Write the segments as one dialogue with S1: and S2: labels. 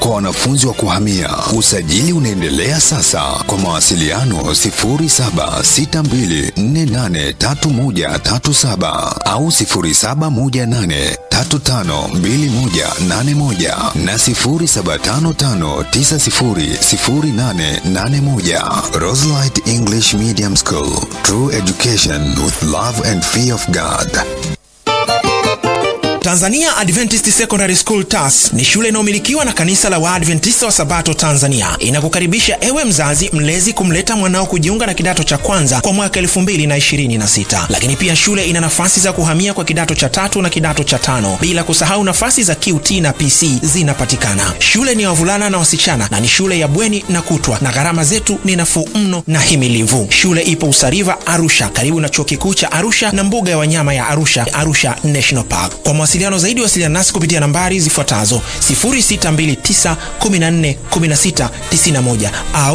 S1: kwa wanafunzi wa kuhamia. Usajili unaendelea sasa. Kwa mawasiliano 0762483137 au 0718352181 na 0755900881. Roselight English Medium School. True education with love and fear of God.
S2: Tanzania Adventist Secondary School TAS ni shule inayomilikiwa na kanisa la Waadventista wa Sabato Tanzania. Inakukaribisha ewe mzazi mlezi kumleta mwanao kujiunga na kidato cha kwanza kwa mwaka 2026. Lakini pia shule ina nafasi za kuhamia kwa kidato cha tatu na kidato cha tano, bila kusahau nafasi za QT na PC zinapatikana. Shule ni ya wavulana na wasichana na ni shule ya bweni na kutwa, na gharama zetu ni nafuu mno na himilivu. Shule ipo Usariva, Arusha, karibu na chuo kikuu cha Arusha na mbuga ya wanyama ya Arusha, Arusha National Park. Kwa mawasiliano zaidi wasiliana nasi kupitia nambari zifuatazo 0629141691 au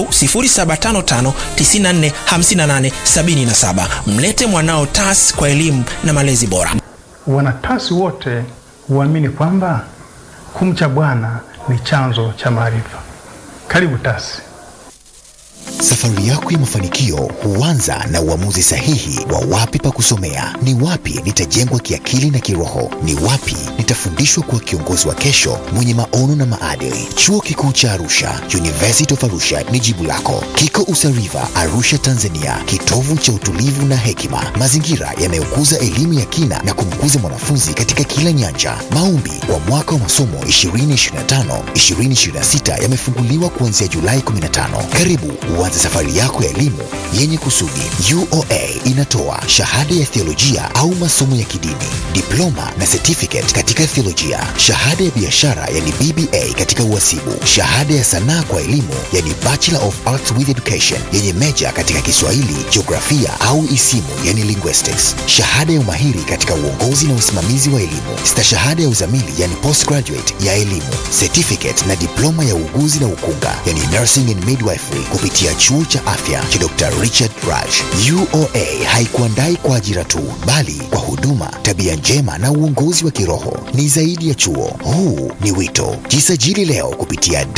S2: 0755945877. Mlete mwanao TAS kwa elimu na malezi bora.
S3: Wanatasi wote huamini kwamba kumcha Bwana ni chanzo cha maarifa. Karibu TASI.
S4: Safari yako ya mafanikio huanza na uamuzi sahihi wa wapi pa kusomea, ni wapi nitajengwa kiakili na kiroho, ni wapi nitafundishwa kuwa kiongozi wa kesho mwenye maono na maadili. Chuo Kikuu cha Arusha, University of Arusha ni jibu lako. Kiko Usariva, Arusha, Tanzania, kitovu cha utulivu na hekima, mazingira yanayokuza elimu ya kina na kumkuza mwanafunzi katika kila nyanja. Maombi kwa mwaka wa masomo 2025 2026 yamefunguliwa kuanzia Julai 15. Karibu uanze safari yako ya elimu yenye kusudi. UoA inatoa shahada ya theolojia au masomo ya kidini, diploma na certificate katika theolojia, shahada ya biashara yani BBA katika uhasibu, shahada ya sanaa kwa elimu yani Bachelor of Arts with Education yenye meja katika Kiswahili, jiografia au isimu yani linguistics, shahada ya umahiri katika uongozi na usimamizi wa elimu, stashahada ya uzamili yani postgraduate ya elimu, certificate na diploma ya uuguzi na ukunga yani nursing and midwifery kupitia chuo cha afya cha Dr. Richard Raj. UoA haikuandai kwa ajira tu, bali kwa huduma, tabia njema na uongozi wa kiroho. Ni zaidi ya chuo, huu ni wito. Jisajili leo kupitia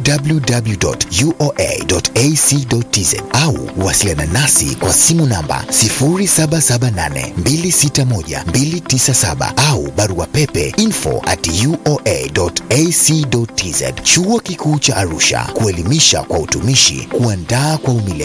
S4: www.uoa.ac.tz au wasiliana nasi kwa simu namba 0778261297 au barua pepe info at uoa.ac.tz. Chuo Kikuu cha Arusha, kuelimisha kwa utumishi, kuandaa kwa umilele.